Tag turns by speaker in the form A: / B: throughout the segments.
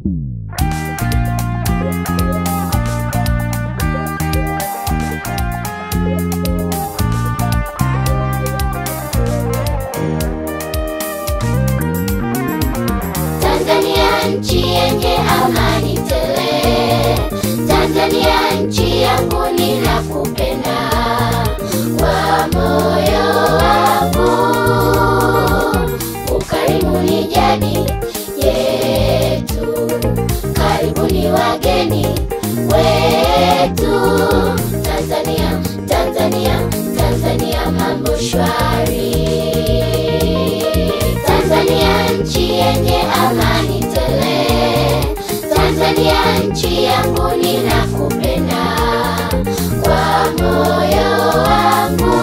A: Tanzania nchi yenye amani tele, Tanzania nchi yangu ninakupenda kwa moyo wangu. Ukarimu ni jadi yetu, karibuni wageni wetu. Tanzania, Tanzania, Tanzania mambo shwari. Tanzania nchi yenye amani tele, Tanzania nchi yangu ninakupenda kwa moyo wangu.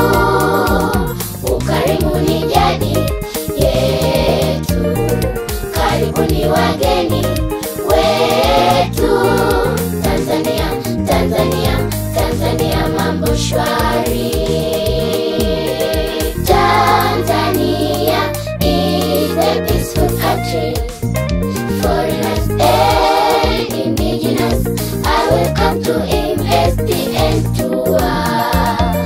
A: Ukarimu ni jadi yetu, karibuni wageni wetu. Tanzania, Tanzania, Tanzania mambo shwari. Tanzania is a peaceful country. Foreigners and indigenous are welcome to invest and to work.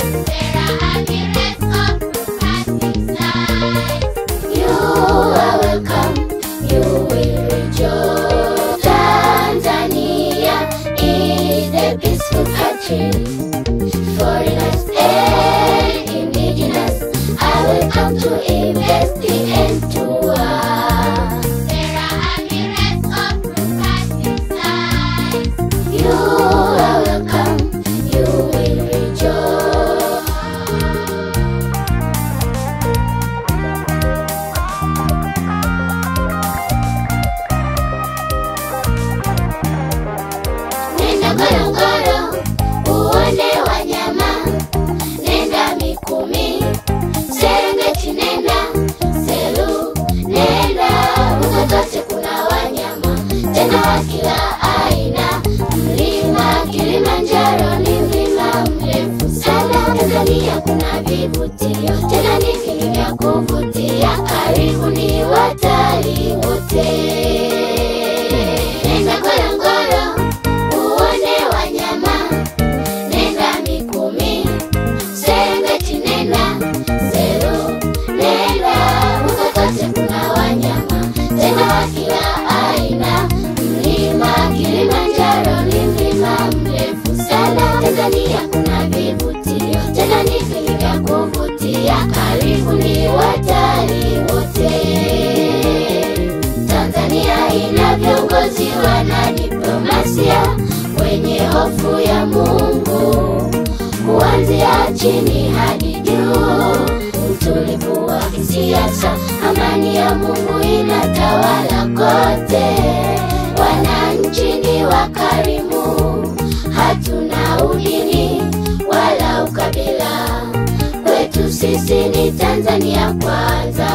A: You are welcome, you will rejoice. Tanzania is a peaceful country. Foreigners and indigenous are welcome to invest and to work. You are welcome, you will rejoice. Nenda Ngorongoro uone wanyama, nenda Mikumi, Serengeti, nenda Selu, nenda huko kote kuna wanyama tena wa kila aina. Mlima Kilimanjaro ni mlima mrefu sana. Tanzania kuna vivutio tena ni vingi vya kuvutia. Karibuni watalii wote. Nenda Ngorongoro uone wanyama, nenda Mikumi, Serengeti, nenda Selu, nenda huko kote kuna wanyama tena wa kila aina. Mlima Kilimanjaro ni mlima mrefu sana. Tanzania kuna vivutio tena ni vingi vya kuvutia. Karibuni watalii wote. Tanzania ina viongozi wana diplomasia wenye hofu ya Mungu, kuanzia chini hadi juu. Utulivu wa kisiasa, amani ya Mungu inatawala kote. Wananchi ni wakarimu, hatuna udini wala ukabila. Kwetu sisi ni Tanzania kwanza.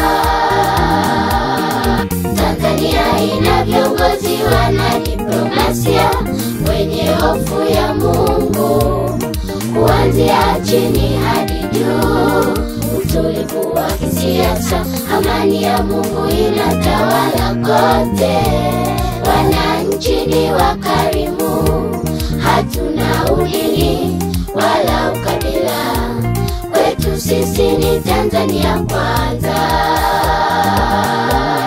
A: Tanzania ina viongozi wana diplomasia wenye hofu ya Mungu, kuanzia chini hadi juu. Utulivu wa kisiasa, amani ya Mungu inatawala kote. Wananchi ni wakarimu, hatuna udini wala ukabila. Kwetu sisi ni Tanzania kwanza.